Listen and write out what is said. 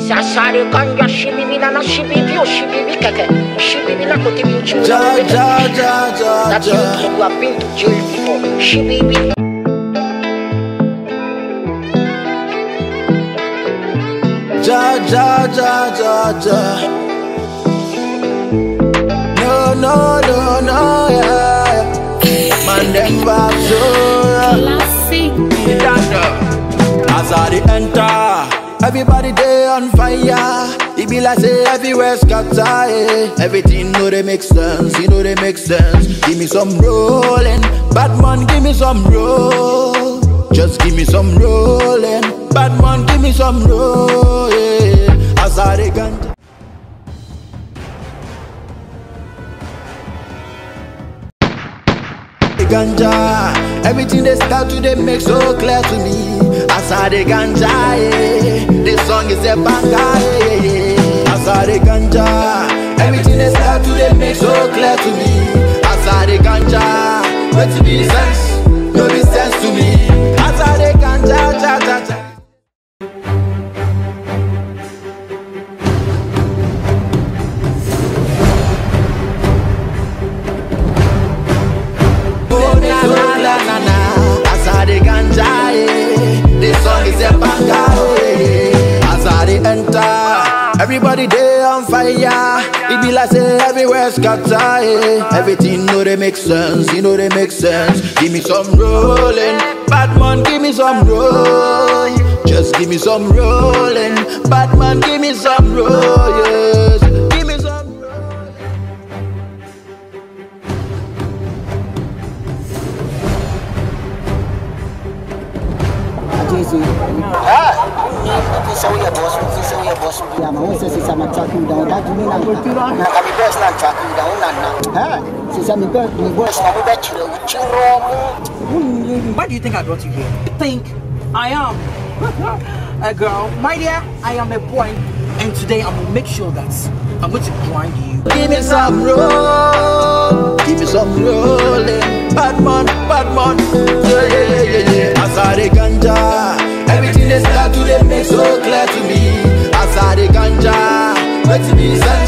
Sasare kanja shibibi na na shibibi o shibibi keke. Shibibi na kote mi uchi Ja, ja, ja, ja, That you, ja. you have been to jail before. Shibibi. Ja, ja, ja, ja, ja. No, no, no, no, yeah. Man, them vibes, so yeah. Classic. As I dey enter, everybody dey on fire. It be like say everywhere scatter. eh. Everything know they make sense, you know they make sense. Give me some rolling, bad man, give me some roll. Just give me some rolling, bad man, give me some roll. Yeah. As I dey ganja. the ganja. Everything they start to they make so clear to me. As I the ganja, yeah. This song is a banger, yeah, yeah. As I the ganja. Everything they start to they make so clear to me. As I the ganja. But to be sense, no be sense to me. As I the ganja, ja, ja, ja. Oh, na, na, na, na, na. As I the ganja, yeah. This song is a banger, oh, yeah. As I the enter, everybody they on fire. It be like say everywhere scatter, yeah. Everything know they make sense, you know they make sense. Give me some rolling, bad man, give me some roll. Just give me some rolling, bad man, give me some roll, yes. Give me some roll. Jay-Z. Fi say we a boss, fi say we a boss. Yeah, man, who says since I'm a track you down? That me not. Na kami best na track you down na na. Huh? Since I'm a bird, me boy. Best na we bet you uchi romu. Why do you think I brought you here? Think I am a girl. My dear, I am a boy. And today I'm gonna make sure that I'm going to grind you. Give me some roll, give me some rolling. Bad man, bad man, yeah, yeah, yeah, yeah, yeah. As I the ganja, everything they start to they make so clear to me. As I the ganja, let it be sense